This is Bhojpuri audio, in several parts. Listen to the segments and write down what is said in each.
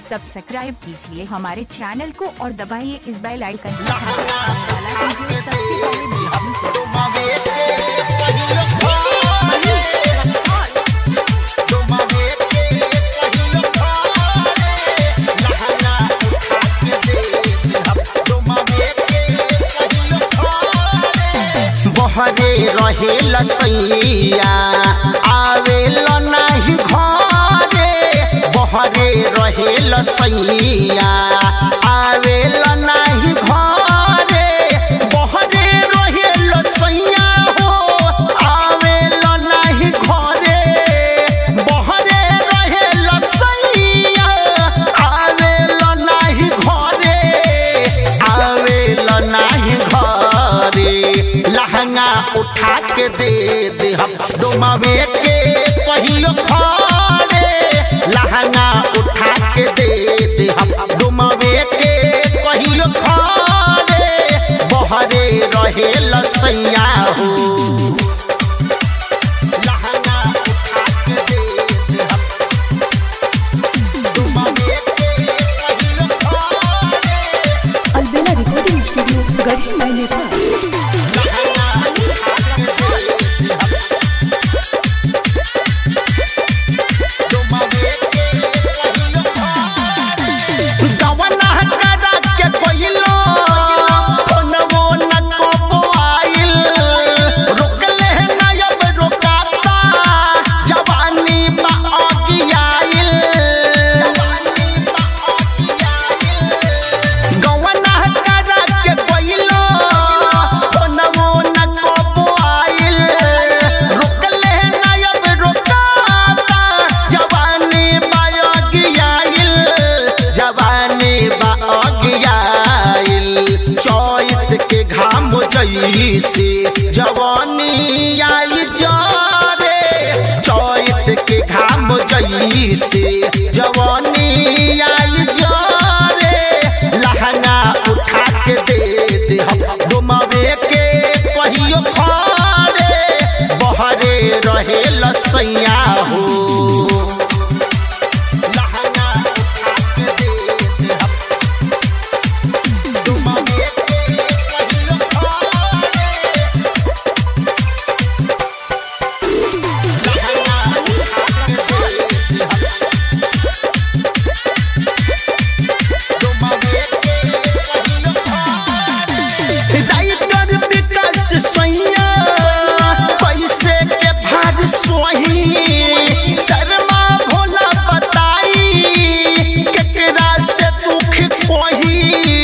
सब्सक्राइब कीजिए हमारे चैनल को और दबाइए इस बेल आइकन को वाला वीडियो सबसे पहले देखने के लिए। बहरे रहे लसैया आवेल नाही घरे बहरे रहे लसैया आवेल नाही घरे बहरे रहे लसैया हो आवेल नाही घरे बहरे रहे लसैया आवेल नाही घरे आवेल नाही घरे लहंगा उठा के दे दे हम डोमावे के पहिलो खड़े लहंगा उठा के दे दे हम डोमावे के पहिलो खड़े बहरे रहे लसैया हो लहंगा उठा के दे दे हम डोमावे के पहिलो खड़े अलबेला रिकॉर्डिंग स्टूडियो गढ़ी माई नेपाल गवना करा के कोइलो फोनवो न को आइल रोकले न अब रोकाता जवानी बा अगियाइल गवना करा के कोइलो फोनवो न को आइल रोकले न अब रोकाता जवानी बा अगियाइल जवानी बा अगियाइल चैत के घाम जैसे जवानी आई जारे चैत के घाम जैसे जवानी आई जारे लहंगा उठा के दे दे हम डुमावे के पहियो फारे बहरे रहे लसैया हो लहंगा उठा के दे दे हम डुमावे के पहियो फारे लहंगा उठा के दे दे हम डुमावे के पहियो फारे राइटर विकास सैया पैसे के भार सोही शर्मा भोला बताई केकरा से दुख कोही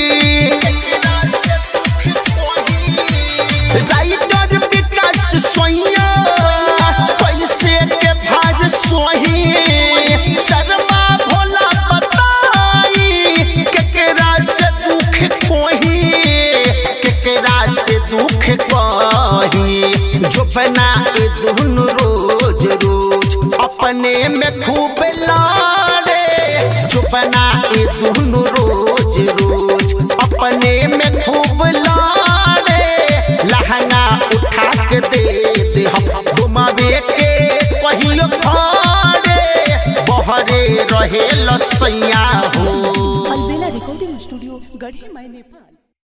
राइटर विकास सैया पैसे के भार सोही शर्मा भोला बताई केकरा से दुख कोही केकरा से दुख कही झोपना ए दुन रोज रोज अपने में खूब लाड़े झोपना ए दुन रोज रोज अपने में खूब लाड़े लहंगा उठा के दे दे हम डुमावे के पहिलो फाड़े बहरे रहे लसैया हो अलबेला रिकॉर्डिंग स्टूडियो गढ़ी माई नेपाल